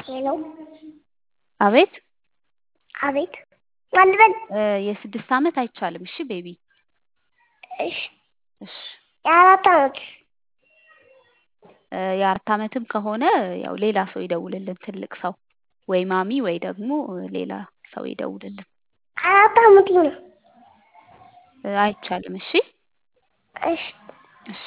ሄሎ አቤት አቤት ማን ልበል? እ የስድስት ዓመት አይቻልም። እሺ ቤቢ እሺ እሺ የአራት ዓመት እ የአራት ዓመትም ከሆነ ያው ሌላ ሰው ይደውልልን ትልቅ ሰው ወይ ማሚ ወይ ደግሞ ሌላ ሰው ይደውልልን። አራት ዓመት ነው። እ አይቻልም። እሺ እሺ እሺ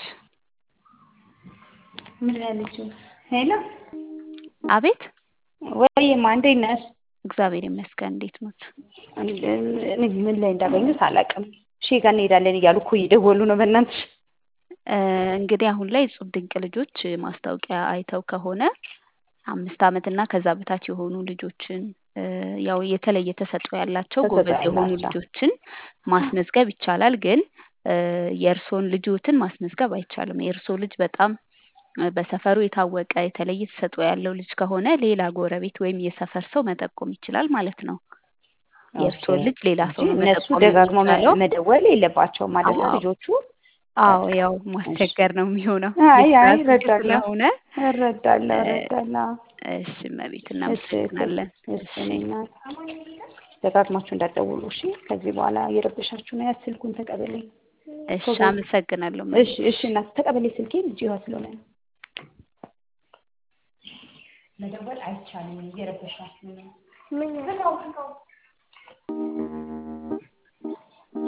ምን ያለችው? ሄሎ አቤት ወይማ እንዴት ነሽ? እግዚአብሔር ይመስገን። እንዴት ኖት? እኔ ምን ላይ እንዳገኙት አላውቅም። ሺ ጋር እንሄዳለን እያሉ እኮ እየደወሉ ነው። በእናትሽ እ እንግዲህ አሁን ላይ እጹብ ድንቅ ልጆች ማስታወቂያ አይተው ከሆነ አምስት ዓመት እና ከዛ በታች የሆኑ ልጆችን እ ያው የተለየ ተሰጥኦ ያላቸው ተሰጥኦ ጎበዝ የሆኑ ያላቸው። ልጆችን ማስመዝገብ ይቻላል። ግን እ የእርስዎን ልጆትን ማስመዝገብ አይቻልም። የእርስዎ ልጅ በጣም እ በሰፈሩ የታወቀ የተለየ ተሰጥኦ ያለው ልጅ ከሆነ ሌላ ጎረቤት ወይም የሰፈር ሰው መጠቆም ይችላል ማለት ነው። የእርስዎን ልጅ ሌላ ሰው ነው እነሱ መጠቆም ደጋግሞ የሚቻለው። መደወል የለባቸውም አይደለ? አዎ። ልጆቹ አዎ ያው ማስቸገር ነው የሚሆነው። አይ አይ የስራ ስልክ እረዳለሁ ስለሆነ እረዳለሁ እ እረዳለሁ። እሺ እመቤት እሺ እናመሰግናለን። እሺ እሺ እኔ እናት ደጋግማችሁ እንዳትደውሉ እሺ። ከዚህ በኋላ እየረበሻችሁ ነው። ያ ስልኩን ተቀበለኝ። እሺ ቶሎ አመሰግናለሁ እሺ እመቤት። እሺ እናት ተቀበለኝ ስልኬን ልጅ ይዋ ስለሆነ ነው። መደወል አይቻልም። እየረበሻችሁ ነው። ምን